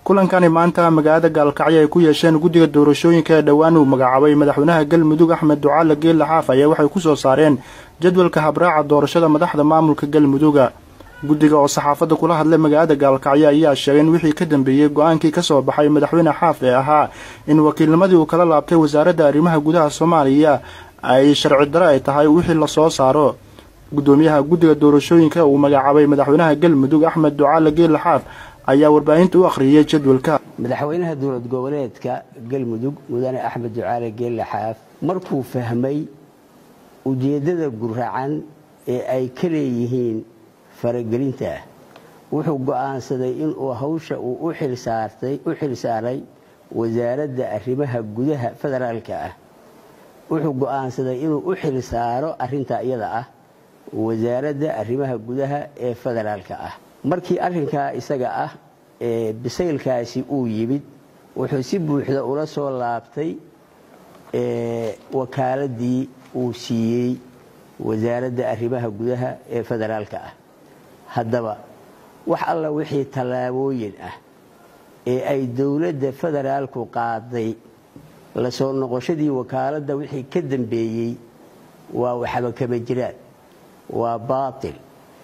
kulankani maanta magaalada gaalkacyo ay ku yeesheen guddiga doorashooyinka ee dhowaan uu magacaabay madaxweynaha galmudug axmed ducaale geelle xaaf ayaa waxay ku soo saareen jadwalka habraaca doorashada madaxda maamulka galmuduga guddiga oo saxaafadda kula hadlay magaalada gaalkacyo ayaa sheegay in wixii ka dambeeyey go-aankii ka soo baxay madaxweyne xaaf ee ahaa in wakiilnimadii uu kala laabtay wasaaradda arrimaha gudaha soomaaliya ay sharci dare ay tahay wixii lasoo saaro guddoomiyaha guddiga doorashooyinka uu magacaabay madaxweynaha galmudug axmed ducaale geelle xaaf ayaa warbaahinta u akhriyey jadwalka madaxweynaha dowlad goboleedka galmudug mudane axmed ducaale geelle xaaf markuu fahmay ujeeddada guracan ee ay ka leeyihiin faragelinta wuxuu go'aansaday inuu hawsha uu u xil saaray wasaaradda arrimaha gudaha federaalka ah wuxuu go'aansaday inuu u xil saaro arrintaa iyada ah wasaaradda arrimaha gudaha ee federaalka ah markii arrinkaa isaga ah ee bisaylkaasi uu yimid wuxuu si buuxda ula soo laabtay wakaaladii uu siiyey wasaaradda arrimaha gudaha ee federaalka ah haddaba wax alla wixii tallaabooyin ah ee ay dowladda federaalku qaaday la soo noqoshadii wakaaladda wixii ka dambeeyey waa waxba kama jiraan waa baatil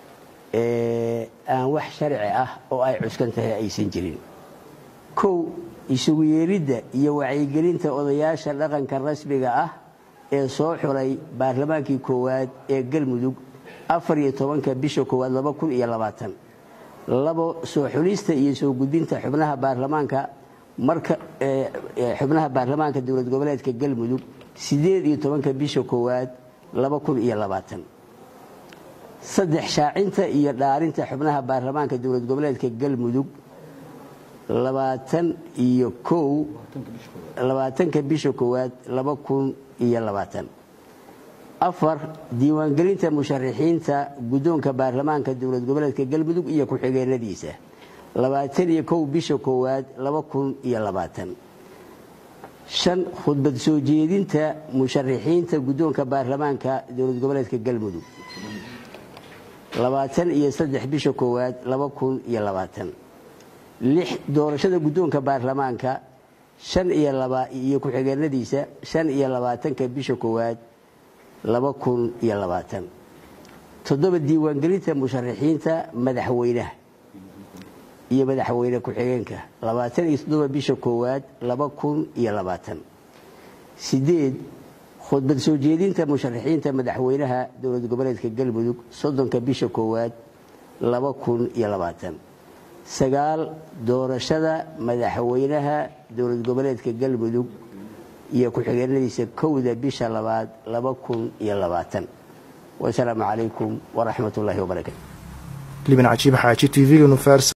aan wax sharci ah oo ay cuskan tahay aysan jirin kow isugu yeeridda iyo wacyigelinta odayaasha dhaqanka rasmiga ah ee soo xulay baarlamaankii koowaad ee galmudug afar iyo tobanka bisha koowaad laba kun iyo labaatan labo soo xulista iyo soo gudbinta xubnaha baarlamaanka marka xubnaha baarlamaanka dowlad goboleedka galmudug sideed iyo tobanka bisha koowaad laba kun iyo labaatan saddex shaacinta iyo dhaarinta xubnaha baarlamaanka dowlad goboleedka galmudug labaatan iyo kow labaatanka bisha koowaad laba kun iyo labaatan afar diiwaangelinta musharaxiinta guddoonka baarlamaanka dowlad goboleedka galmudug iyo ku-xigeenadiisa labaatan iyo kow bisha koowaad laba kun iyo labaatan shan khudbad soo jeedinta musharaxiinta guddoonka baarlamaanka dowlad goboleedka galmudug labaatan iyo saddex bisha koowaad laba kun iyo labaatan lix doorashada guddoonka baarlamaanka shan iyo laba iyo ku-xigeenadiisa shan iyo labaatanka bisha koowaad laba kun iyo labaatan toddoba diiwaangelinta musharaxiinta madaxweynaha iyo madaxweyne ku-xigeenka labaatan iyo toddoba bisha koowaad laba kun iyo labaatan sideed khudbad soo jeedinta musharaxiinta madaxweynaha dowlad goboleedka galmudug soddonka bisha koowaad laba kun iyo labaatan sagaal doorashada madaxweynaha dowlad goboleedka galmudug iyo ku-xigeenadiisa kowda bisha labaad laba kun iyo labaatan wasalaamu calaykum waraxmat ullaahi wabarakatu liban cajiib xaaji t v